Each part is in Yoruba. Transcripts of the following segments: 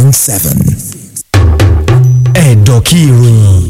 point seven. ẹ̀dọ̀ kí ìròyìn.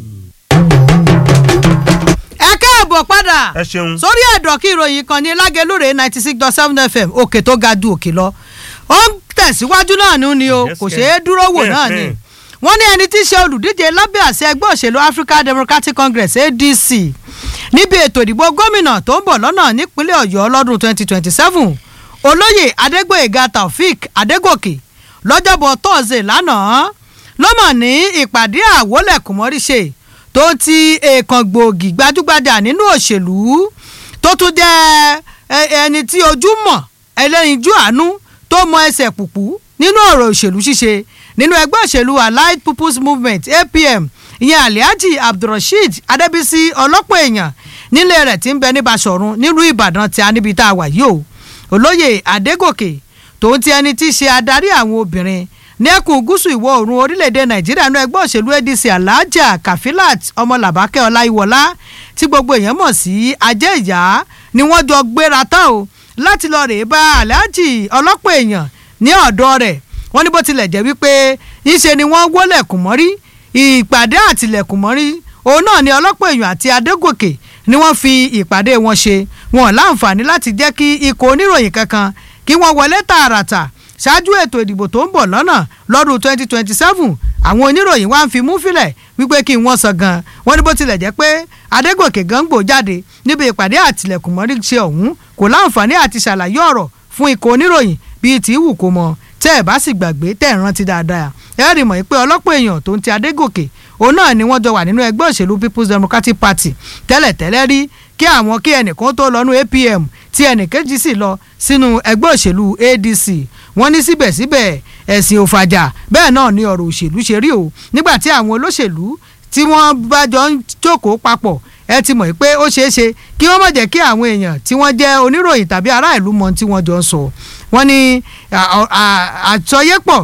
ẹ káàbọ̀ padà ẹ ṣeun. sórí ẹ̀dọ̀ kí ìròyìn kan ní lágẹ̀lúrè ninety six dot seven fm òkè tó ga ju òkè lọ ó ń tẹ̀síwájú náà nù ni o Yes, kò yes. ṣeé dúró wò Hmm, náà ni hmm. wọ́n ní ẹni tí í ṣe olùdíje lábẹ́ àṣẹ ẹgbẹ́ òṣèlú african democratic congress adc níbi ètò ìdìbò gómìnà tó ń bọ̀ lọ́nà nípínlẹ̀ ọ̀yọ́ lọ́dún twenty twenty seven olóyè adégbòyèga taofik adégòkè lọ́jọ́bọ̀ tọ́sídẹ̀ẹ́ lánàá ló mọ̀ ní ìpàdé àwọlẹ̀kùnmọ́ríṣe tó ti èèkàn gbòógì gbajúgbajà nínú òṣèlú tó tún jẹ́ ẹ- ẹni tí ojú mọ̀ ẹlẹ́yinjú àánú tó mọ ẹsẹ̀ pùpù nínú ọ̀rọ̀ òṣèlú ṣíṣe nínú ẹgbẹ́ òṣèlú allied people's movement apm ìyẹn alhaji abdulrasheed adébísí ọlọ́pọ̀ èèyàn nílé rẹ̀ tí ń bẹ ní basọ̀run nílùú ìbàdàn tí a níbi tá a wà yìí o olóyè adégòkè tòun ti ẹni tí í ṣe adarí àwọn obìnrin ní ẹkùn gúúsù ìwọ̀ oòrùn orílẹ̀-èdè nàìjíríà ní ẹgbẹ́ òṣèlú adc alhaja kafilat ọmọlàbákẹ́ ọláìwọlá tí gbogbo èèyàn mọ̀ sí ajé ìyá ni wọ́n jọ gbéra tán o láti lọ rèé bá alhaji ọlọ́pọ̀ èèyàn ní ọ̀dọ́ rẹ̀ wọ́n ní bó tilẹ̀ jẹ́ wípé ńṣe ni wọ́n wólẹ̀kùn mọ́rí ìpàdé àtìlẹ̀kùn mọ́rí òun náà ni ọlọ́pọ̀ èèyàn àti adégòkè ni wọ́n fi ìpàdé wọn ṣe wọn láǹfààní láti jẹ́ kí ikọ̀ oníròyìn kankan kí wọ́n wọlé tààràtà ṣáájú ètò ìdìbò tó ń bọ̀ lọ́nà lọ́dún 2027 àwọn oníròyìn wá ń fi mú fílẹ̀ wípé kí wọ́n sọ gan wọ́n ní bó tilẹ̀ jẹ́ pé adégòkè gángbò jáde níbi ìpàdé àtìlẹ̀kùnmọ́rí ṣe ọ̀hún kò láǹfààní àti ṣàlàyé ọ̀rọ̀ fún ikọ̀ oníròyìn bíi tí wù kó mọ tẹ́ ẹ̀ bá sì gbàgbé tẹ́ ẹ̀ rántí dáadáa ẹ rí mọ̀ pé ọlọ́pọ̀ èèyàn tó ń ti adégòkè òun náà ni wọ́n jọ wà nínú ẹgbẹ́ òṣèlú people's democratic party tẹ́lẹ̀tẹ́lẹ́ rí kí àwọn kí ẹnìkan tó lọ́nu apm tí ẹnìkejì sì lọ sínú ẹgbẹ́ òṣèlú adc wọ́n ní síbẹ̀síbẹ̀ ẹ̀sìn òfàjà bẹ́ẹ̀ náà ni ọ̀rọ̀ òṣèlú ṣe rí o nígbà tí àwọn olóṣèlú tí wọ́n bá jọ ń jókòó papọ̀ ẹ ti mọ̀ pé ó ṣeé ṣe kí wọ́n má jẹ́ kí àwọn èèyàn tí wọ́n jẹ́ oníròyìn tàbí ará ìlú mọ tí wọ́n jọ ń sọ wọ́n ní à- à- àjọyépọ̀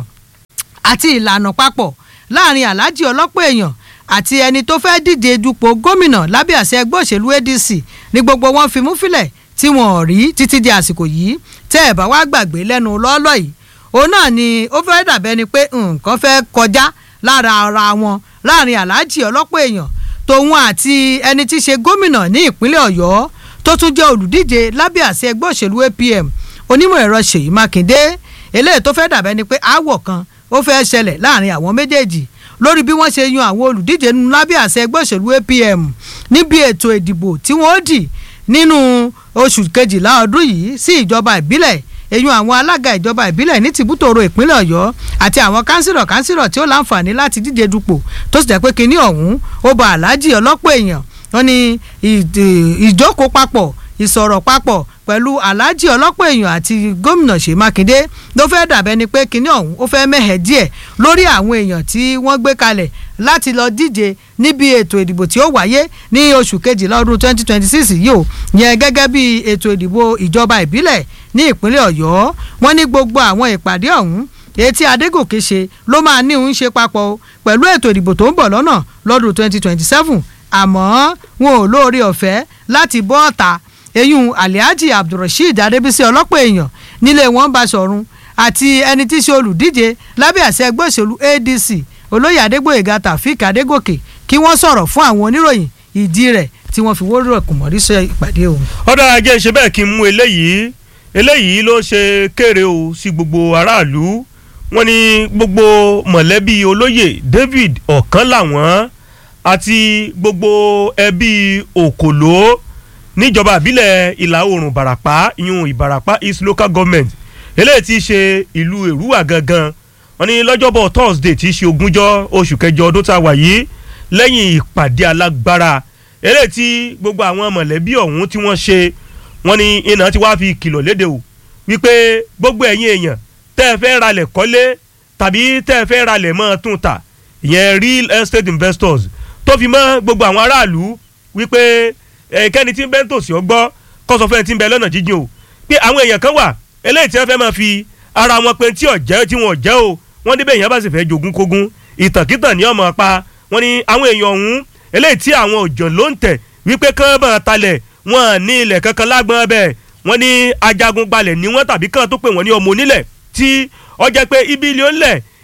àti ìlànà papọ̀ láàrin aláàjì ọlọ́pọ̀ èèyàn àti ẹni tó fẹ́ díje dupò gómìnà lábẹ́ àṣẹ ẹgbẹ́ òṣèlú adc ní gbogbo wọn fi mú fílẹ̀ tí wọn ò rí títí di àsìkò yìí tẹ́ ẹ̀ bá wá gbàgbé lẹ́nu lọ́ọ́lọ́ yìí òun náà ni ó fẹ́ dàbẹ́ ni pé nǹkan fẹ́ kọjá lára ara wọn láàrin aláàjì ọlọ́pọ̀ èèyàn tòun àti ẹni tí í ṣe gómìnà ní ìpínlẹ̀ ọ̀yọ́ tó tún jẹ́ olùdíje lábẹ́ àṣẹ ẹgbẹ́ òṣèlú apm onímọ̀ ẹ̀rọ ṣèyí mákindé eléyìí tó fẹ́ dàbẹ́ ni pé aáwọ̀ kan ó fẹ́ ṣẹlẹ̀ láàrin àwọn méjèèjì lórí bí wọ́n ṣe yan àwọn olùdíje nínú lábẹ́ àṣẹ ẹgbẹ́ òṣèlú apm níbi ètò ìdìbò tí wọ́n dì nínú oṣù kejìlá ọdún yìí sí ìjọba ìbílẹ̀ èyun àwọn alága ìjọba ìbílẹ̀ ní tìbútòrò ìpínlẹ̀ ọ̀yọ́ àti àwọn kánsìlọ̀ kánsìlọ̀ tí ó láǹfààní láti díje dupò tó sì jẹ́ pé kinní ọ̀hún ó ba aláàjì ọlọ́pọ̀ èèyàn wọn ni ìdè- ìjókòó papọ̀ ìsọ̀rọ̀ papọ̀ pẹ̀lú aláàjì ọlọ́pọ̀ èèyàn àti gómìnà ṣèyí mákindé ló fẹ́ dàbẹ́ ni pé kinní ọ̀hún ó fẹ́ mẹ́hẹ̀ díẹ̀ lórí àwọn èèyàn tí wọ́n gbé kalẹ̀ láti lọ díje níbi ètò ìdìbò tí ó wáyé ní oṣù kejìlá ọdún 2026 yìí ó yẹn gẹ́gẹ́ bí ètò ìdìbò ìjọba ìbílẹ̀ ní ìpínlẹ̀ ọ̀yọ́ wọ́n ní gbogbo àwọn ìpàdé ọ̀hún èyí tí adégòkè ṣe ló máa ní òun ṣe papọ̀ o pẹ̀lú ètò ìdìbò tó ń bọ̀ lọ́nà lọ́dún 2027 àmọ́ wọn ò lóore ọ̀fẹ́ láti bọ́ ọ̀tà eyín alihaji abdulrasheed adébísí ọlọ́pọ̀ èèyàn nílé wọn bá sọ̀run àti ẹni tí í ṣe olùdíje lábẹ́ àṣẹ ẹgbẹ́ òṣèlú adc olóyè adégbòyèga tàfíìk adégòkè kí wọ́n sọ̀rọ̀ fún àwọn oníròyìn ìdí rẹ̀ tí wọ́n fi wóró ẹ̀kùnmọ́rí sọ ìpàdé òun. ọ̀dà ajé ṣe bẹ́ẹ̀ kí n mú eléyìí eléyìí ló ṣe kéré o sí gbogbo aráàlú wọn ní gbogbo mọ̀lẹ́bí olóyè david ọ̀kan làwọn àti gbogbo ẹbí òkòló níjọba àbílẹ̀ ìlà oòrùn ìbàràpá ìyún ìbàràpá east local government eléyìí ti ṣe ìlú èrúwà gangan wọn ní lọ́jọ́bọ̀ thursday ti ṣe ogúnjọ́ oṣù kẹjọ ọdún tá a wà yìí lẹ́yìn ìpàdé alágbára eléyìí tí gbogbo àwọn mọ̀lẹ́bí ọ̀hún tí wọ́n ṣe wọ́n ní iná tí wàá fi kìlọ̀ léde o wípé gbogbo ẹ̀yin èèyàn tẹ́ ẹ fẹ́ ralẹ̀ kọ́lé tàbí tẹ́ ẹ fẹ́ ralẹ̀ mọ́ tún ta ìyẹn real estate investors tó fi mọ́ gbogbo àwọn aráàlú wípé ẹ̀kẹ́ni tí ń bẹ́ ń tòsí ọgbọ́ kọ́sọ̀ fẹ́ tí ń bẹ lọ́nà jíjìn o pé àwọn èèyàn kan wà eléyìí tí wọ́n fẹ́ máa fi ara wọn pé tí ọ̀jẹ́ tí wọ́n jẹ́ o wọ́n níbẹ̀ èèyàn bá sì fẹ́ jogún kógún ìtàkìtàn ní ọmọ pa wọ́n ní àwọn èèyàn ọ̀hún eléyìí tí àwọn òjò ló ń tẹ̀ wípé kán bá talẹ̀ wọn ní ilẹ̀ kankan lágbọ́n bẹ́ẹ̀ wọ́n ní ajagun gbalẹ̀ ní wọ́n tàbí kán tó pè wọ́n ní ọmọ onílẹ̀ tí ọjà pé ibi ilé ó ń lẹ̀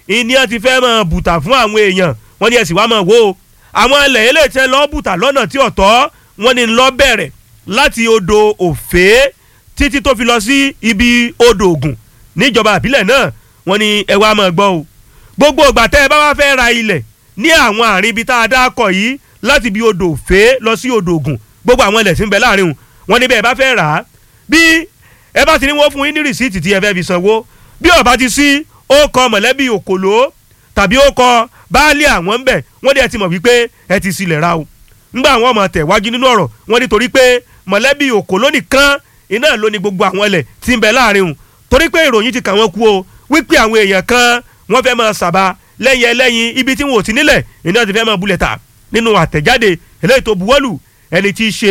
ìní ẹ ti fẹ́ máa bùtà fún àwọn èèyàn wọ́n ní ẹ sì wá máa wò ó àwọn ilẹ̀ eléyìí tẹ́ lọ́ọ́ bùtà lọ́nà tí ọ̀tọ̀ wọ́n ní lọ́ọ́ bẹ̀rẹ̀ láti odò òfé títí tó fi lọ sí ibi odò ògùn níjọba àbílẹ̀ náà wọ́n ní ẹ wá máa gbọ́ o gbogbo ìgbà tẹ́ ẹ bá wá fẹ́ ra ilẹ̀ ní àwọn àárín ibi tá a dá kọ yìí láti ibi odò òfé lọ sí odò ògùn gbogbo àwọn ilẹ̀ tí ń bẹ láàrin wọn ní bẹ́ẹ̀ bá fẹ́ rà á bí ẹ bá ti ní wọ́n fún yín ní rìsíìtì tí ẹ fẹ́ fi sanwó bí ó bá ti sí ó kọ mọ̀lẹ́bí òkòló tàbí ó kọ baálé àwọn ń bẹ̀ wọ́n ní ẹ ti mọ̀ wípé ẹ ti sílẹ̀ ra o ńgbà àwọn ọmọ tẹ̀ wájú nínú ọ̀rọ̀ wọ́n ní torí pé mọ̀lẹ́bí òkòló nìkan iná ló ní gbogbo àwọn ilẹ̀ tí ń bẹ láàrin wọn torí pé ìròyìn ti kà wọ́n kú o wípé àwọn èèyàn kan wọ́n fẹ́ máa sàbà lẹ́yìn ẹlẹ́yin ibi tí wọn ò ti nílẹ̀ iná ti fẹ́ máa bulẹ̀ ta nínú àtẹ̀jáde eléyìí tó buwọ́lù ẹni tí í ṣe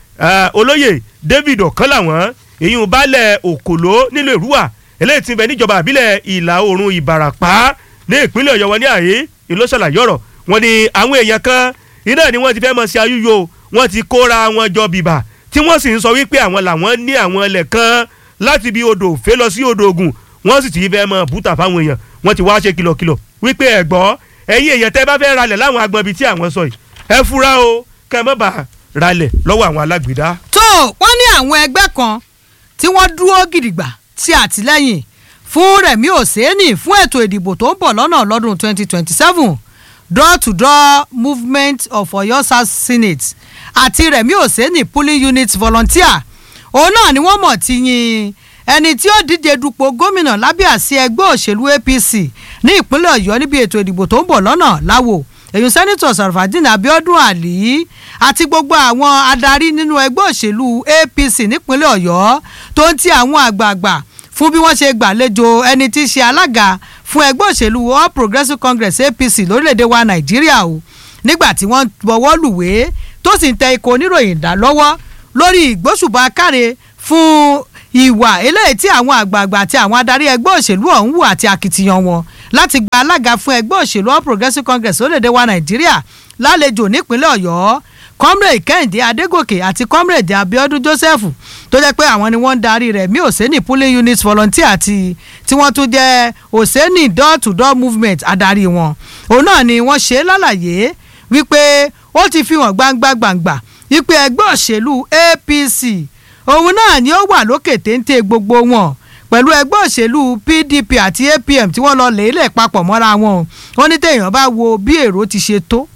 olóyè David ọ̀kan làwọn èyí ń balẹ̀ òkòló nílùú èrúwà eléyìí ti bẹ níjọba àbílẹ̀ ìlà oòrùn ìbàràpá ní ìpínlẹ̀ ọ̀yọ́ wọn ní àyè ìlú ṣàlàyé ọ̀rọ̀ wọn ni àwọn èèyàn kan iná ni wọ́n ti fẹ́ mọ̀ sí ayúyọ wọ́n ti kóra wọn jọ bìbà tí wọ́n sì ń sọ wípé àwọn làwọn ní àwọn ilẹ̀ kan láti bí odò òfé lọ sí odò ògùn wọ́n sì ti fẹ́ mọ̀ bùtà fáwọn èèyàn wọ́n ti wá ṣe kìlọ̀kìlọ̀ wípé ẹ gbọ́ ẹ̀yin èèyàn tẹ́ bá fẹ́ ralẹ̀ láwọn agbọ̀n ibi tí àwọn sọ yìí ẹ fura o kẹ́ ẹ má bàa ralẹ̀ lọ́wọ́ àwọn alágbèédá. tó wọ́n ní àwọn ẹgbẹ́ kan tí wọ́n dúró gidigba ti àtìlẹ́yìn fún Rẹ̀mí Òsénì fún ètò ìdìbò tó ń bọ̀ lọ́nà lọ́dún 2027 door to door movement of Ọ̀yọ́ South Senate àti Rẹ̀mí Òsénì polling unit volunteer òun náà ni wọ́n mọ̀ ti yin ẹni tí ó díje dupò gómìnà lábẹ́ àsí ẹgbẹ́ òṣèlú APC ní ìpínlẹ̀ Ọ̀yọ́ níbi ètò ìdìbò tó ń bọ̀ lọ́nà láwo èyí sẹ́nitọ̀ Sarfadin Abiodun Ali àti gbogbo àwọn adarí nínú ẹgbẹ́ òṣèlú APC nípínlẹ̀ Ọ̀yọ́ tó ń ti àwọn àgbààgbà fún bí wọ́n ṣe gbàlejò ẹni tí í ṣe alága fún ẹgbẹ́ òṣèlú All Progressives Congress APC lórílẹ̀‐èdè wa Nàìjíríà o nígbà tí wọ́n bọ̀wọ́ lùwé tó sì ń tẹ ikọ̀ oníròyìn dá lọ́wọ́ lórí ìgbóṣùbà káre fún ìwà eléyìí tí àwọn àgbààgbà àti àwọn adarí ẹgbẹ́ òṣèlú ọ̀hún wù àti akitiyan wọn láti gba alága fún ẹgbẹ́ òṣèlú All Progressives Congress lórílẹ̀‐èdè wa Nàìjíríà lálejò nípínlẹ̀ Ọ̀yọ́ comrade kẹ́hìndé adégòkè àti comrade abiodun joseph tó jẹ́ pé àwọn ni wọ́n ń darí rẹ̀ mí òsèní polling unit volunteer àti tí wọ́n tún jẹ́ òsèní door to door movement adarí wọn òun náà ni wọ́n ṣe lálàyé wípé ó ti fi hàn gbangba gbangba wípé ẹgbẹ́ òṣèlú apc òun náà ni ó wà lókè téńté gbogbo wọn pẹ̀lú ẹgbẹ́ òṣèlú pdp àti apm tí wọ́n lọ lèélẹ̀ papọ̀ mọ́ra wọn ó ní téèyàn bá wo bí èrò ti ṣe tó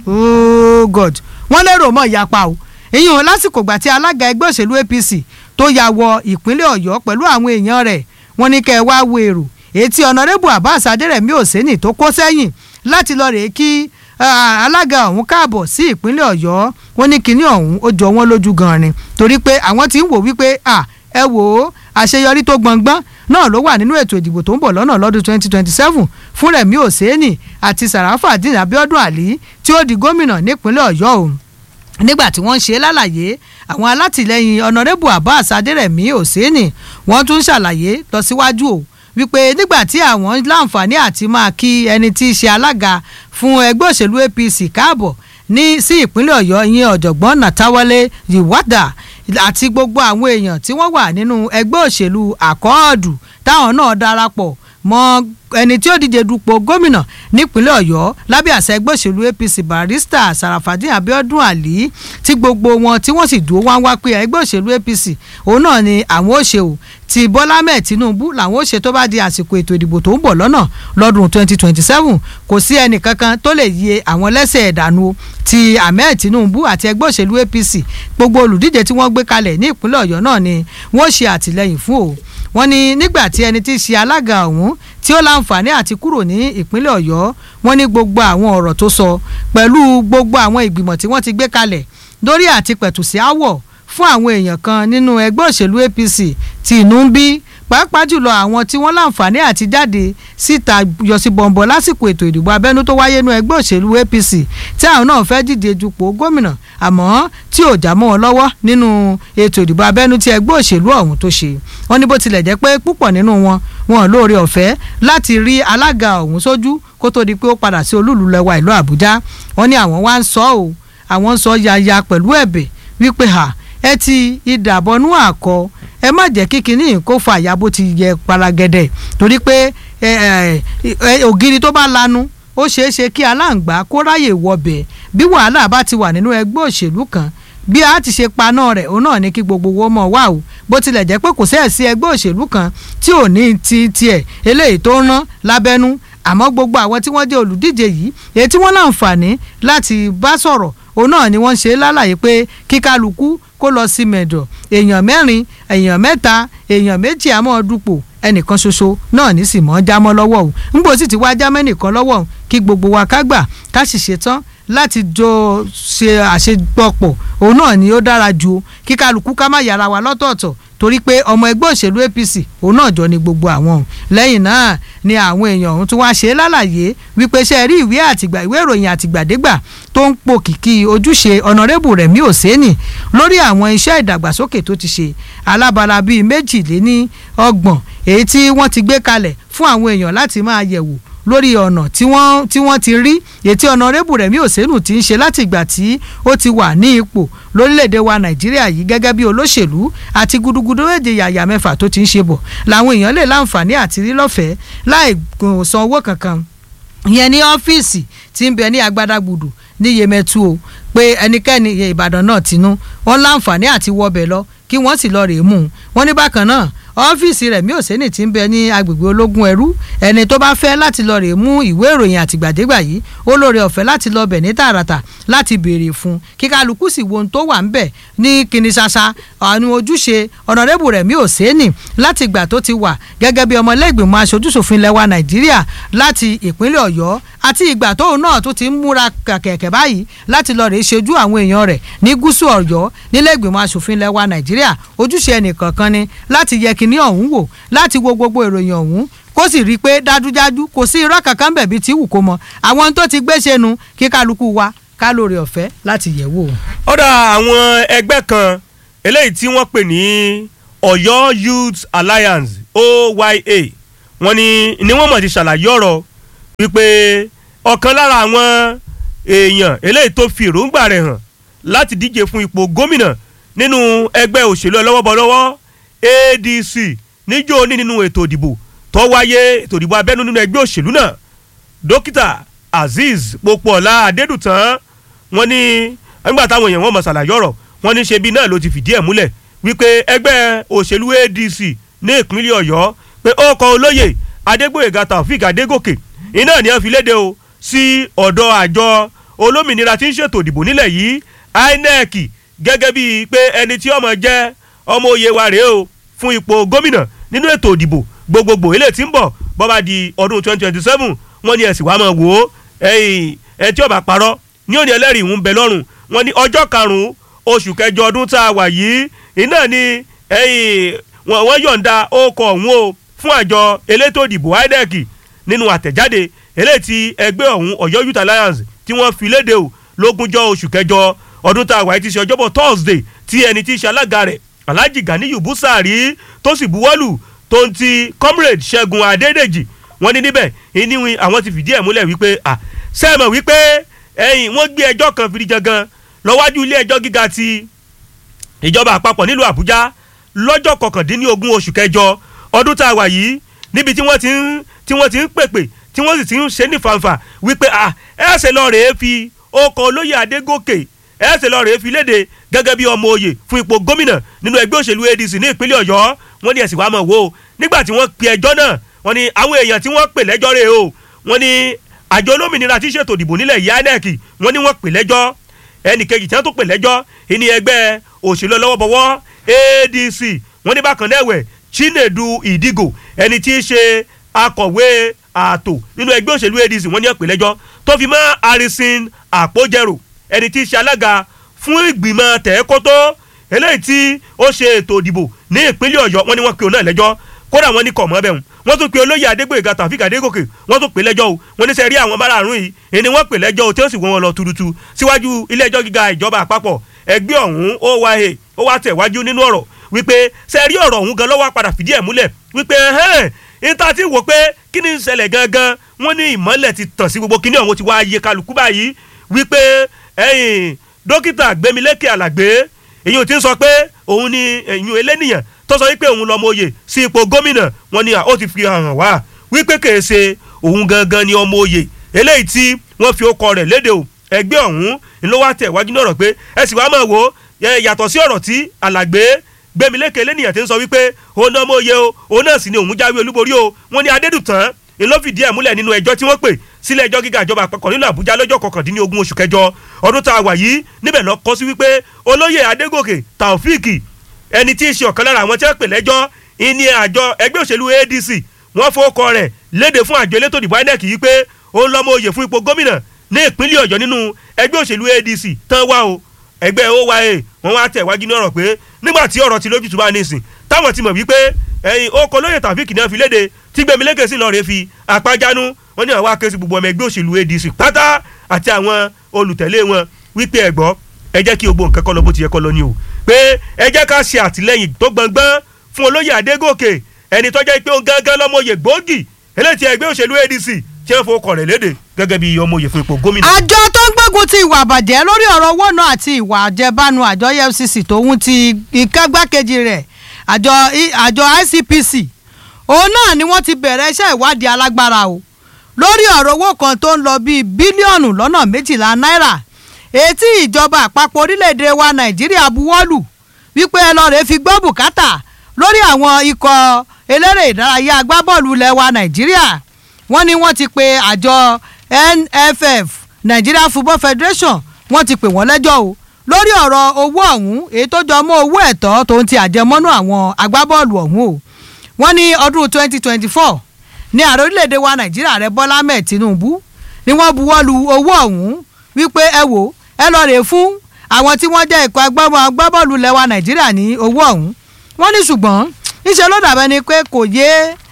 oh god wọ́n lérò mọ́ ìyapa o ìyẹn o lásìkò gbà tí alága ẹgbẹ́ òṣèlú apc tó ya wọ ìpínlẹ̀ ọ̀yọ́ pẹ̀lú àwọn èèyàn rẹ̀ wọ́n ní kẹ́ ẹ wá wo èrò etí ọ̀nàrẹ́bù abbas adẹ́rẹ̀mí òsínì tó kó sẹ́yìn láti lọ rèé kí alága ọ̀hún káàbọ̀ sí ìpínlẹ̀ ọ̀yọ́ wọ́n ní kinní ọ̀hún ó jọ wọ́n lójú gan-an ni torí pé àwọn ti ń wò wípé ẹ wò ó àṣeyọrí tó gbọ̀ngbọ́n náà ló wà nínú ètò ìdìbò tó ń bọ̀ lọ́nà lọ́dún 2027 fún Rẹ̀mí Òsénì àti Sàràfàdín Abíọ́dún Àlí tí ó di gómìnà nípínlẹ̀ Ọ̀yọ́ òun nígbà tí wọ́n ń ṣe lálàyé àwọn alátìlẹyìn ọ̀nàrẹ́bù Abbas Adérẹ̀mí Òsénì wọ́n tún ṣàlàyé lọ síwájú o wípé nígbà tí àwọn láǹfààní àti máa kí ẹni tí í ṣe alága fún ẹgbẹ́ òṣèlú APC káàbọ̀ ní sí ìpínlẹ̀ Ọ̀yọ́ ìyẹn ọ̀jọ̀gbọ́n Nàtàwálé Yìwádà àti gbogbo àwọn èèyàn tí wọ́n wà nínú ẹgbẹ́ òṣèlú àkọọ́dù táwọn náà darapọ̀ mọ́ ẹni tí ó díje dupò gómìnà nípínlẹ̀ ọ̀yọ́ lábẹ́ àṣẹ ẹgbẹ́ òṣèlú apc barista sarafadin abiodun ali tí gbogbo wọn tí wọ́n sì dúró wá wá pé ẹgbẹ́ òṣèlú apc òun náà ni àwọn ò ṣe o ti bọ́lá mẹ́ẹ̀ tinubu làwọn ò ṣe tó bá di àsìkò ètò ìdìbò tó ń bọ̀ lọ́nà lọ́dún 2027 kò sí ẹnì kankan tó lè yẹ àwọn lẹ́sẹ̀ ẹ̀dánù ti ahmed tinubu àti ẹgbẹ́ òṣèlú apc gbogbo olùdíje tí wọ́n gbé kalẹ̀ ní ìpínlẹ̀ ọ̀yọ́ náà ni wọ́n ṣe àtìlẹ́yìn fún o wọ́n ní nígbà tí ẹni tí í ṣe alága ọ̀hún tí ó láǹfààní àti kúrò ní ìpínlẹ̀ ọ̀yọ́ wọ́n ní gbogbo àwọn ọ̀rọ̀ tó sọ pẹ̀lú gbogbo àwọn ìgbìmọ̀ tí wọ́n ti gbé kalẹ̀ lórí àti pẹ̀tù sí àwọ̀ fún àwọn èèyàn kan nínú ẹgbẹ́ òṣèlú apc tí inú ń bí pàápàá jùlọ àwọn tí wọ́n láǹfààní àti jáde síta yọsí bọ̀m̀bọ̀ lásìkò ètò ìdìbò abẹ́nú tó wáyé nínú ẹgbẹ́ òṣèlú apc tí àwọn náà fẹ́ díje dupò gómìnà àmọ́ tí ò já mọ́ wọn lọ́wọ́ nínú ètò ìdìbò abẹ́nú tí ẹgbẹ́ òṣèlú ọ̀hún tó ṣe wọ́n ní bó tilẹ̀ jẹ́ pé púpọ̀ nínú wọn wọn lóore ọ̀fẹ́ láti rí alága ọ̀hún sójú kó tó di pé ó padà sí olúùlú lẹwa ìlú àbújá wọ́n ní àwọn wá ń sọ ọ́ àwọn ń sọ yaya pẹ̀lú ẹ̀bẹ̀ wípé ha ẹ ti ìdàbọnú àkọ ẹ má jẹ́ kí kinní kó fa àyà bó ti yẹ paragẹ́dẹ́ torí pé ògiri tó bá lanu ó ṣeé ṣe kí aláǹgbá kó ráyè wọbẹ̀ bí wàhálà bá ti wà nínú ẹgbẹ́ òṣèlú kan bí a ti ṣe paná rẹ̀ òun náà ní kí gbogbo wọn mọ̀ wá o bó tilẹ̀ jẹ́ pé kò sẹ́ẹ̀ sí ẹgbẹ́ òṣèlú kan tí ò ní ti tiẹ̀ eléyìí tó ń rán lábẹ́nú àmọ́ gbogbo àwọn tí wọ́n jẹ́ olùdíje yìí èyí tí wọ́n láǹfààní láti bá sọ̀rọ̀ òun náà ni wọ́n ṣe lálàyé pé kíkálukú kó lọ sí mẹ̀dọ̀ èèyàn mẹ́rin èèyàn mẹ́ta èèyàn méjì àmọ́ dupò ẹnìkan ṣoṣo náà ní sì mọ́ jámọ́ lọ́wọ́ òun ńgbò sì ti wá jámọ́ ẹnìkan lọ́wọ́ òun kí gbogbo wa ká gbà ká sì ṣetán láti jọ ṣe àṣepọ̀pọ̀ òun náà ni ó dára ju kí kálukú ká má yára wa lọ́tọ̀ọ̀tọ̀ torí pé ọmọ ẹgbẹ́ òṣèlú APC òun náà jọ ni gbogbo àwọn òun lẹ́yìn náà ni àwọn èèyàn òun tún wá ṣe lálàyé wípé ṣe rí ìwé àtìgbà ìwé ìròyìn àtìgbàdégbà tó ń po kìkì ojúṣe ọ̀nàrẹ́bù Rẹ̀mí Òsénì lórí àwọn iṣẹ́ ìdàgbàsókè tó ti ṣe alábala bíi méjìléní ọgbọ̀n èyí tí wọ́n ti gbé kalẹ̀ fún àwọn èèyàn láti máa yẹ̀wò lórí ọ̀nà tí wọ́n tí wọ́n ti rí ètí ọ̀nàrẹ́bù Rẹ̀mí Òsénù ti ń ṣe láti ìgbà tí ó ti wà ní ipò lórílẹ̀‐èdè wa Nàìjíríà yìí gẹ́gẹ́ bí olóṣèlú àti gudugudu méje yàyà mẹ́fà tó ti ń ṣe bọ̀ làwọn èèyàn lè láǹfààní àti rí lọ́fẹ̀ẹ́ láì san owó kankan ìyẹn ní ọ́fíìsì tí ń bẹ ní agbádágbùdù ní Yemẹtu o pé ẹnikẹ́ni Ìbàdàn náà tinú wọn láǹfààní àti wọbẹ̀ lọ kí wọ́n sì lọ rèé mú un wọ́n ní bákan náà ọ́fíìsì Rẹ̀mí Òsénì tí ń bẹ ní agbègbè ológun ẹrú ẹni tó bá fẹ́ láti lọ rèé mú ìwé ìròyìn àtìgbàdégbà yìí ó lóore ọ̀fẹ́ láti lọ bẹ̀ ní tààràtà láti béèrè fún kí kálukú sì wo ohun tó wà ń bẹ̀ ní kìnìṣàṣà àwọn ojúṣe ọ̀nàrẹ́bù Rẹ̀mí Òsénì láti ìgbà tó ti wà gẹ́gẹ́ bí ọmọlẹ́gbìmọ̀ aṣojúṣòfin lẹ́wà Nàìjíríà láti ìpínlẹ̀ Ọ̀yọ́ àti ìgbà tóun náà tó ti ń múra kẹ̀kẹ́ báyìí láti lọ rèé ṣojú àwọn èèyàn rẹ̀ ní gúúsù Ọ̀yọ́ nílẹ̀gbìmọ̀ aṣòfin lẹ́wà Nàìjíríà ojúṣe ẹnìkọ̀ọ̀kan ni láti yẹ kíní ọ̀hún wò láti wo gbogbo ìròyìn ọ̀hún kó sì rí i pé dájúdájú kò sí irọ́ kankan bẹ̀ bí tí wù kó mọ àwọn tó ti gbé ṣẹnu kí kálukú wa ká lóore ọ̀fẹ́ láti yẹ̀ wò. ọ̀dà àwọn ẹgbẹ́ kan eléyìí tí wọ́n pè ní Ọ̀yọ́ Youth Alliance OYA wọ́n ní ni wọ́n mọ̀ ti ṣàlàyé ọ̀rọ̀ wípé ọ̀kan lára àwọn èèyàn eléyìí tó fi èròǹgbà rẹ̀ hàn láti díje fún ipò gómìnà nínú ẹgbẹ́ òṣèlú ọlọ́wọ́bọlọ́wọ́ ADC níjó ní nínú ètò ìdìbò tó wáyé ètò ìdìbò abẹ́nú nínú ẹgbẹ́ òṣèlú náà dókítà Azeez Popoola Adédùtàn wọ́n ní nígbà táwọn èèyàn wọn mọ̀ ṣàlàyé ọ̀rọ̀ wọ́n ní ṣebí náà ló ti fìdí ẹ̀ múlẹ̀ wípé ẹgbẹ́ òṣèlú ADC ní ìpínlẹ̀ Ọ̀yọ́ pé ó kọ olóyè Adégbóyèga Taofik Adégòkè iná ni wọ́n fi léde o sí ọ̀dọ̀ àjọ olómìnira tí ń ṣètò ìdìbò nílẹ̀ yìí INEC gẹ́gẹ́ bíi pé ẹni tí ọmọ jẹ́ ọmọ òye wa rèé o fún ipò gómìnà nínú ètò ìdìbò gbogbogbò eléyìí tí ń bọ̀ bọ́ba di ọdún twenty twenty seven wọ́n ní ẹ̀sìn wàá máa wò ó ẹ̀ tí ọba parọ́ ní òní ẹlẹ́rìí ń bẹ lọ́rùn wọ́n ní ọjọ́ karùn-ún oṣù kẹjọ ọdún tá a wà yìí iná ni wọ́n yọ̀ǹda ọkọ̀ ọ̀hún o fún àjọ elétò ìdìbò INEC nínú àtẹ̀jáde eléyìí tí ẹgbẹ́ ọ̀hún Ọ̀yọ́ Youth Alliance tí wọ́n fi léde o lógúnjọ́ oṣù kẹjọ ọdún tá a wà yìí ti ṣe ọjọ́bọ̀ Thursday tí ẹni tí í ṣe alága rẹ̀ Alhaji Ganiyu Busari tó sì buwọ́lù tó ń ti comrade Ṣẹ́gun Adédèjì wọ́n ní níbẹ̀ ìníwìn àwọn ti fìdí ẹ̀ múlẹ̀ wípé à sẹ́ẹ̀mọ̀ wípé ẹ̀yìn wọ́n gbé ẹjọ́ kan fìdí jangan lọ́wájú ilé ẹjọ́ gíga ti ìjọba àpapọ̀ nílùú Àbújá lọ́jọ́ kọkàndínlógún oṣù kẹjọ ọdún tá a wà yìí níbi tí wọ́n ti ń tí wọ́n ti ń pèpè tí wọ́n sì ti ń ṣe ní fanfa wípé à ẹ̀ ṣe lọ́ọ́ rèé fi ọkọ̀ olóyè Adégòkè ẹ̀ ṣe lọ́ọ́ rèé fi léde gẹ́gẹ́ bí ọmọ oyè fún ipò gómìnà nínú ẹgbẹ́ òṣèlú ADC ní ìpínlẹ̀ Ọ̀yọ́ wọ́n ní ẹ̀sìn wàá mọ̀ wò ó nígbà tí wọ́n pe ẹjọ́ náà wọ́n ní àwọn èèyàn tí wọ́n pè lẹ́jọ́ rẹ̀ o wọ́n ní àjọ olómìnira tí ń ṣètò ìdìbò nílẹ̀ yìí INEC wọ́n ní wọ́n pè lẹ́jọ́ ẹnì kejì tí wọ́n tó pè lẹ́jọ́ ìní ẹgbẹ́ òṣèlú ọlọ́wọ́bọwọ́ ADC wọ́n ní bákan náà ẹ̀wẹ̀ Chinedu Ìdìgò ẹni tí í ṣe akọ̀wé ààtò nínú ẹgbẹ́ òṣèlú ADC wọ́n ní wọ́n pè lẹ́jọ́ tó fi mọ́ Harrison Àpójẹrò ẹni tí í ṣe alága fún ìgbìmọ̀ tẹ̀ẹ́kótó eléyìí tí ó ṣe ètò ìdìbò ní ìpínlẹ̀ Ọ̀yọ́ wọ́n ní wọ́n pe òun náà lẹ́jọ́ kódà wọ́n ní kọ̀ mọ́ bẹ́ẹ̀ wọ́n tún pe olóyè Adégbóyèga Taofik Adégòkè wọ́n tún pe lẹ́jọ́ o wọ́n ní sẹ́ rí àwọn márààrún yìí èni wọ́n pe lẹ́jọ́ o tí ó sì wọ́n wọn lọ tuurutu síwájú ilé ẹjọ́ gíga ìjọba àpapọ̀ ẹgbẹ́ ọ̀hún ó wá he ó wá tẹ̀wájú nínú ọ̀rọ̀ wípé sẹ́ rí ọ̀rọ̀ ọ̀hún gan lọ́wọ́ padà fìdí ẹ̀ múlẹ̀ wípé ẹ̀hẹ́n níta ti wò pé kí ni ń ṣẹlẹ̀ gangan wọ́n ní ìmọ́lẹ̀ ti tàn sí gbogbo kíní ọ̀hún ti wá yé kálukú báyìí wípé ẹ̀yìn dókítà Gbémilékè Àlàgbé èyí ò ti ń sọ pé òun ni ẹ̀yìn elénìyàn tó sọ wípé òun lọ́mọ oyè sí ipò gómìnà wọn ni ó ti fi hàn wá wípé kèé ṣe òun gangan ni ọmọ oyè eléyìí tí wọ́n fi ọkọ rẹ̀ léde o ẹgbẹ́ ọ̀hún ló wá tẹ̀ wájú náà rọ̀ pé ẹ sì wá máa wò ó yàtọ̀ sí ọ̀rọ̀ tí alàgbé gbẹmílékè lẹ́nìyàn ti ń sọ wípé òun náà mọ̀ oyè o òun náà sì ni òun jáwé olúborí o wọ́n ní adédùtàn ló fìdí ẹ̀ múlẹ̀ nínú ẹjọ́ tí wọ́n pè sílẹ̀ ẹjọ́ gíga ìjọba àpapọ̀ nínú àbújá lọ́jọ́ kọkàndínlógún oṣù kẹjọ ọdún tá a wà yìí níbẹ̀ lọ kọ́ sí wípé olóyè adégòkè taofíìkì ẹni tí í ṣe ọ̀kan lára àwọn tí wọ́n pè lẹ́jọ́ ìní àjọ ẹgbẹ́ òṣèlú adc wọ́n fowókọ rẹ̀ léde fún àjọ elétò ìdìbò inec yìí pé òun lọ́mọ oyè fún ipò gómìnà ní ìpínlẹ̀ ọ̀yọ́ nínú ẹgbẹ́ òṣèlú adc tán wá o ẹgbẹ́ oya wọ́n wá tẹ̀ wájú ní ọ̀rọ̀ pé nígbà tí ọ̀rọ̀ ti lójútùú bá ní ìsìn táwọn ti mọ̀ wípé ẹ̀yin ó kọ lóye tàfíìkì náà fi léde tí gbẹmílẹ́kẹ̀ sí lọ́ọ́ rẹ̀ fi àpájánu wọ́n ní àwọn akéésì gbogbo ọmọ ẹgbẹ́ òṣèlú adc pátá àti àwọn olùtẹ̀lé wọn wípé ẹ̀gbọ́ ẹ jẹ́ kí gbogbo nǹkan kọ́ lọ bó ti yẹ kọ́ lọ ni o pé ẹ jẹ́ ká ṣe àtìlẹ́yìn tó gbọ̀ngbọ́n fún olóyè adégòkè ẹni tó jẹ́ pé ó gángan lọ́mọye gbòógì eléyìí ẹgbẹ́ òṣèlú adc tí wọ́n fowó kọ̀ rẹ̀ léde gẹ́gẹ́ bí ọmọye fún ipò gómìnà. àjọ tó ń gbógun ti ìwà àbàjẹ́ lórí ọ̀rọ̀ owó náà àti ìwà àjẹbánu àjọ efcc tòun ti ìkágbákejì rẹ̀ àjọ àjọ icpc òun náà ni wọ́n ti bẹ̀rẹ̀ iṣẹ́ ìwádìí alágbára o lórí ọ̀rọ̀ owó kan tó ń lọ bíi bílíọ̀nù lọ́nà méjìlá náírà etí ìjọba àpapọ̀ orílẹ̀-èdè wa nàìjíríà buwọ́lù wípé ẹ lọ́ọ́ rẹ̀ fi gbọ́ bùkátà lórí àwọn ikọ̀ eléré ìdárayá agbábọ́ọ̀lù ilẹ̀ wa nàìjíríà wọ́n ní wọ́n ti pe àjọ nff nigeria football federation wọ́n ti pè wọ́n lẹ́jọ́ o lórí ọ̀rọ̀ owó ọ̀hún èyí tó jọ mọ́ owó ẹ̀tọ́ tó ń ti àjẹmọ́nú àwọn agbábọ́ọ̀lù ọ̀hún o wọ́n ní ọdún 2024 ní ààrẹ orílẹ̀-èdè wa nàìjíríà rẹ bọ́lá ahmed tinubu ni wọ́n buwọ́ lu owó ọ̀hún wípé ẹ wò ẹ lọ rè fún àwọn tí wọ́n jẹ́ ikọ̀ agbábọ́ọ̀lù lẹ́wà nàìjíríà ní owó ọ̀hún wọ́n ní ṣùgbọ́n níṣẹ́ ló dàbẹ́ ni pé kò yé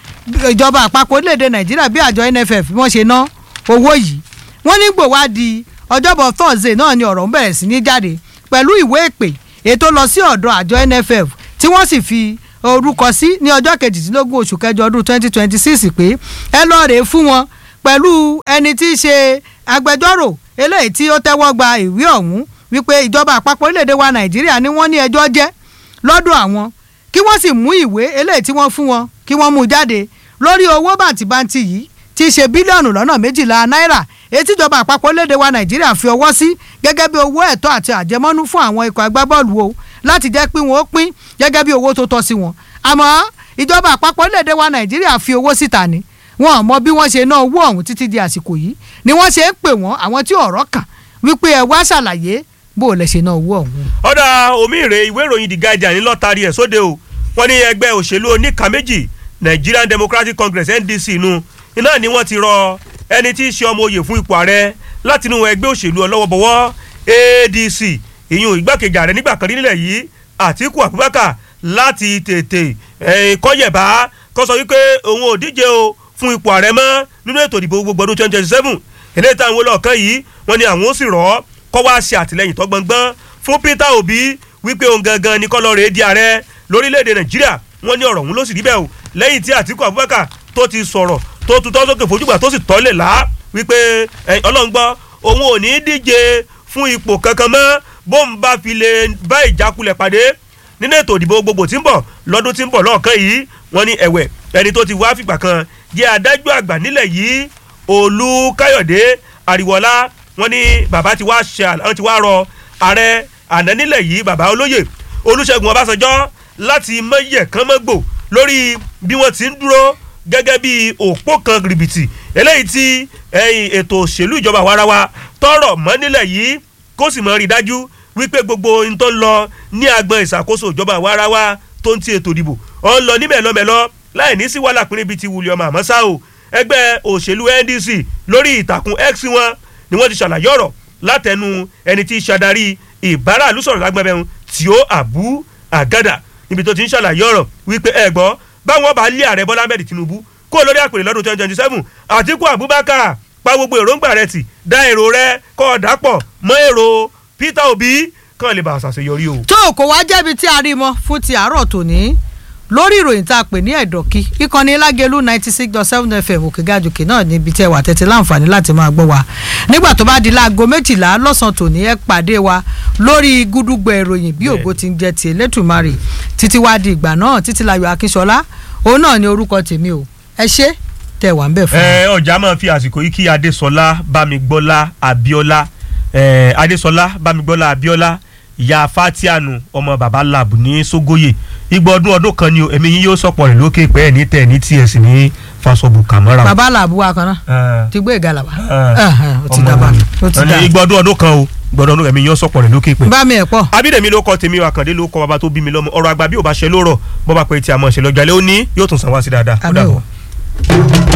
ìjọba àpapọ̀ orílẹ̀-èdè nàìjíríà bí àjọ nff bí wọ́n ṣe ná owó yìí wọ́n ní gbòwá di ọjọ́bọ̀ thursday náà ni ọ̀rọ̀ ń bẹ̀rẹ̀ sí ní jáde pẹ̀lú ìwé ìpè ètò lọ sí ọ̀dọ̀ àjọ nff tí wọ́n sì fi orúkọ sí ní ọjọ́ kejìdínlógún oṣù kẹjọ ọdún twenty twenty six pé ẹ lọ́ọ́ rèé fún wọn pẹ̀lú ẹni tí í ṣe agbẹjọ́rò eléyìí tí ó tẹ́wọ́ gba ìwé ọ̀hún wípé ìjọba àpapọ̀ orílẹ̀-èdè wa nàìjíríà ni wọ́n ní ẹjọ́ jẹ́ lọ́dọ̀ àwọn kí wọ́n sì mú ìwé eléyìí tí wọ́n fún wọn kí wọ́n mú jáde lórí owó bàǹtìbàǹtì yìí tí í ṣe bílíọ̀nù lọ́nà méjìlá náírà èyí tíjọba àpapọ̀ orílẹ̀-èdè wa nàìjíríà fi ọwọ́ sí gẹ́gẹ́ bí owó ẹ̀tọ́ àti àjẹmọ́nú fún àwọn ikọ̀ agbábọ́ọ̀lù o láti jẹ́ pé wọ́n ó pín gẹ́gẹ́ bí owó tó tọ́ sí wọn àmọ́ ìjọba àpapọ̀ orílẹ̀-èdè wa nàìjíríà fi owó síta ni wọn ò mọ bí wọ́n ṣe ná owó ọ̀hún títí di àsìkò yìí ni wọ́n ṣe ń pè wọ́n àwọn tí ọ̀rọ̀ kàn wípé ẹ wá ṣàlàyé bó o lè ṣe ná owó ọ̀hún. ọ̀dà omi ìrè ìwé ìròyìn the guardian ní lọ́tàrí ẹ̀ sóde o wọ́n ní ẹgbẹ́ òṣèlú oníkà méjì nigerian democratic congress ndc nu iná ni wọ́n ti rọ ẹni tí í ṣe ọmọ oyè fún ipò ààrẹ látinú ẹgbẹ́ òṣèlú ọlọ́wọ́bọwọ́ adc ìyún ìgbákejì ààrẹ nígbà kan nílẹ̀ yìí àtíkù abubakar láti tètè kọ́yẹ̀bá kó sọ wípé òun ò díje o fún ipò ààrẹ mọ́ nínú ètò ìdìbò gbogbo ọdún twenty twenty seven eléyìí táwọn olóòkan yìí wọ́n ní àwọn ó sì rọ̀ ọ́ kọ́ wá ṣe àtìlẹ́yìn tó gbọ̀ngbọ́n fún peter obi wípé òun gangan ní kọ́lọ́ rèé di ààrẹ lórílẹ̀‐èdè nàìjíríà wọ́n ní ọ̀rọ̀ òun ló sì rí bẹ́ẹ̀ o lẹ́yìn tí àtíkù abubakar tó ti sọ̀rọ̀ tó tutọ́ sókè fojúgbà tó sì tọ́lẹ̀ lá wípé ọlọ́run gbọ́ òun ò ní díje fún ipò kankan mọ́ bó ń bá fi lè bá ìjákulẹ̀ pàdé nínú ètò ìdìbò gbogbo tí ń bọ̀ lọ́dún tí ń bọ̀ lọ́ọ̀kan yìí wọ́n ní ẹ̀wẹ̀ ẹni tó ti wá fìgbà kan jẹ́ adájọ́ àgbà nílẹ̀ yìí olùkáyọ̀dé àríwọ̀lá wọ́n ní bàbá ti wá ṣe àwọn ti wá rọ ààrẹ àná nílẹ̀ yìí bàbá olóyè olùṣègùn ọbásanjọ́ láti mọ̀yẹ̀ kán mọ́gbò lórí bí wọ́n ti ń dúró gẹ́gẹ́ bí òpó kan rìbìtì eléyìí tí ẹ̀yìn ètò òṣèlú ìjọba àwarawa tọrọ mọ́ nílẹ̀ yìí kó sì mọ́ rí dájú wípé gbogbo ohun tó ń lọ ní agbọn ìṣàkóso ìjọba àwarawa tó ń ti ètò ìdìbò ọ̀ ń lọ ní mẹ́lọ́mẹ́lọ́ láì ní sí wàhálà pínrín bíi ti wùlẹ̀ ọmọ àmọ́ ṣá o ẹgbẹ́ òṣèlú ndc lórí ìtàkùn x wọn ni wọ́n ti ṣàlàyé ọ̀rọ̀ látẹnu ẹni tí í ṣàdarí ìbáraàlú sọ̀rọ̀ lágbẹ́bẹ̀rún tí ó àbú àgádà níbi tó ti ń ṣàlàyé ọ̀rọ̀ wípé ẹ gbọ́ báwọn bá lé ààrẹ bọ́lá ahmed tinubu kó lórí àpèrè lọ́dún twenty twenty seven àtìkú abubakar pa gbogbo èròǹgbà rẹ tì dá èrò rẹ kọ́ ọ dàpọ̀ mọ́ èrò peter obi kàn lè bá a ṣàṣeyọrí o. tó kò wá jẹ́bi tí a rí mọ́ fún ti àárọ̀ tòní lórí ìròyìn tá a pè ní ẹ̀dọ̀kí ìkànnì lágẹ̀lú ninety six dot seven fm òkègájòkè náà níbi tí ẹ wà tẹ́tí láǹfààní láti máa gbọ́ wa nígbà tó bá di láago méjìlá lọ́sàn-án tòní ẹ pàdé wa lórí gúdúgbò ìròyìn bí ògo ti ń jẹ ti elétùmarè títí wá di ìgbà náà títí láyọ̀ akínṣọlá òun náà ni orúkọ tèmi o ẹ ṣé tẹ̀ wá ń bẹ̀ fún ẹ ọjà máa fi àsìkò yìí kí adésọlá bámigbọ́lá abíọ́lá ẹ adésọlá bámigbọ́lá abíọ́lá ìyá fatianu ọmọ baba lab ní sógóyè igbó ọdún ọdún kan ni o èmi yín yóò sọ̀pọ̀ rẹ̀ lókè pẹ́ ẹ̀ ní tẹ̀ ní ts ní fasobu kamara. bàbá làbú wa kan náà ẹ ti gbé ìgalà wá ẹ ó ti dábàá ó ti dáa igbó ọdún ọdún kan o igbó ọdún ọdún èmi yín yóò sọ̀pọ̀ rẹ̀ lókè pẹ́. bá mi ẹ̀ pọ̀ abídèmí ló kọ tèmi àkàndé ló kọ bàbá tó bí mi lọ́mọ ọ̀rọ̀ àgbà bí ò bá ṣe lórọ̀ bọ́ bá pẹ́ tí a mọ̀ ṣe lọ́jà lé ó ní yóò tún san wá sí dáadáa ó Àmín dàbọ̀. o.